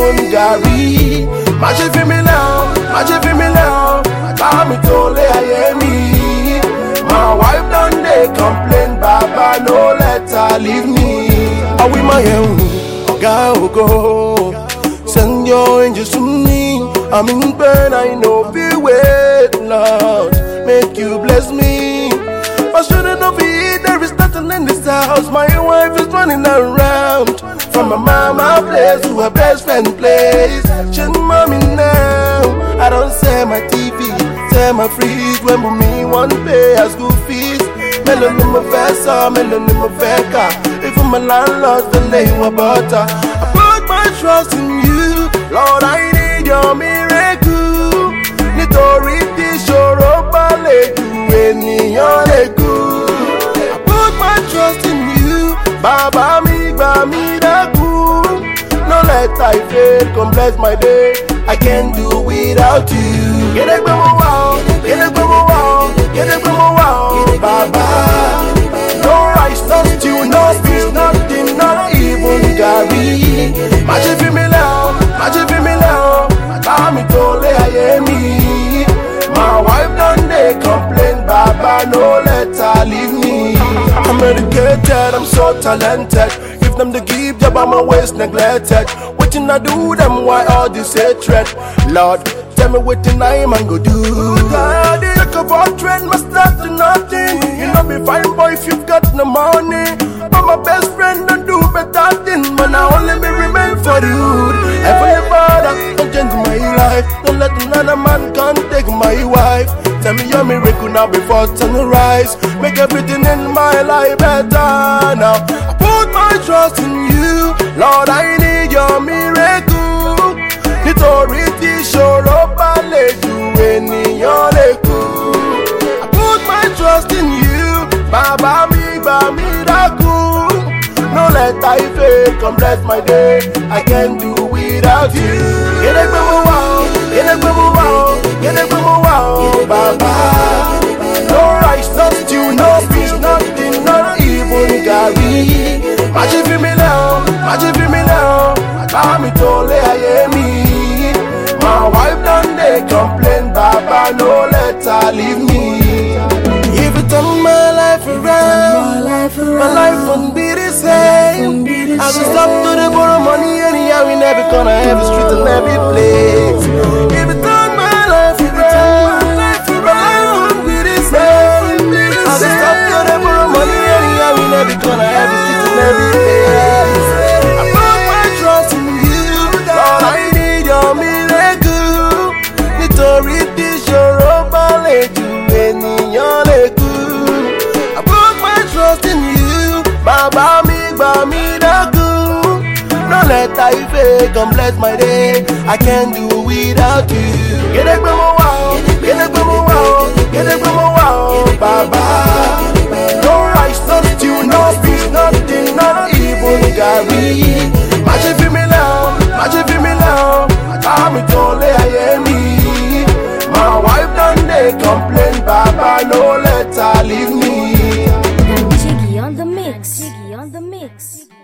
even gàrí. Má ṣe fi mí lẹ̀ ọ́, má ṣe fi mí lẹ̀ ọ́, bá mi tó lé ayé mi. My wife don dey complain, baba no let her leave me. Àwí máa yẹ̀ wò, ọ̀gá ògo. Send your angels to me. I'm in pain, I know be wait, Lord. Make you bless me. I shouldn't have eat, there is nothing in this house. My wife is running around. From my mama place to her best friend place. She's mommy now. I don't sell my TV, sell my fridge when me one pay her school fees. Mélòó ni mo fẹ́ sọ, mélòó ni mo fẹ́ kà. Even my landlord still lay my butter. I put my trust in you, Lord, I need your miracle. Nítorí tí ìṣòro bá lè ju ènìyàn lè kú. I put my trust in you, bàbá mi gbà mí dákun. No let I fail, come bless my day. I can't do without you. Gédégbé mo wà ọ́, gédégbé mo wà ọ́, gédégbé mo wà ọ́, bàbá. No rice, no stew, no fish, nothing, not even gàrí. Má ṣe fi mí lẹ̀ ọ́, má ṣe fi mí lẹ̀ ọ́, bá mi tó lé ayé mi. My wife don dey complain, baba no let her leave me. I'm educated, I'm so talented. If them dey give job, I'm always neglected. Wetin I do them, why all this hatred? Lord, tell me wetin I man go do. God, take of all trade, must start to nothing. You know be fine boy if you've got no money. But my best friend don't do better thing, man. I only me remain for the hood. Heavenly Father, don't change my life. Don't let another man come take my wife. Tell me your miracle now before sunrise. Make everything in my life better now. I put my trust in you, Lord. I need your miracle. Nítorí tí ìṣòro bá lè ju ènìyàn lè kú. I put my trust in you, bàbá mi gbà mí dákun. No let I fail, come bless my day. I can't do without you. Gédégbé mo wà ọ́, gédégbé mo wà ọ́, gédégbé mo wà ọ́, bàbá. No rice, no stew, no fish, nothing, not even gàrí. Má ṣe fi mí lẹ̀ ọ́, má ṣe fi mí lẹ̀ ọ́, bá mi tó lé ayé mi. My wife don dey complain, baba no let her leave me. If you turn my life around, my life won't be the same. I will stop to the borrow money anyhow in every corner, every street and every place. If you turn my life around, my life won't be the same. I will stop to the borrow money anyhow in every corner, every street and every place. I put my trust in you, Lord. I need your miracle. Nítorí tí ìṣòro bá lè ju ènìyàn lè kú. I put my trust in you, bàbá mi gbà mí dákun. No let I fail, come bless my day. I can't do without you. Gédégbé mo wà ọ́, gédégbé mo wà ọ́, gédégbé mo wà ọ́, bàbá. No rice, no stew, no fish, nothing, not even gàrí. Má ṣe fi mí lẹ̀ ọ́, má ṣe fi mí lẹ̀ ọ́, bá mi tó lé ayé mi. My wife don dey complain, baba no let her leave me. Jiggy on the mix. Jiggy on the mix.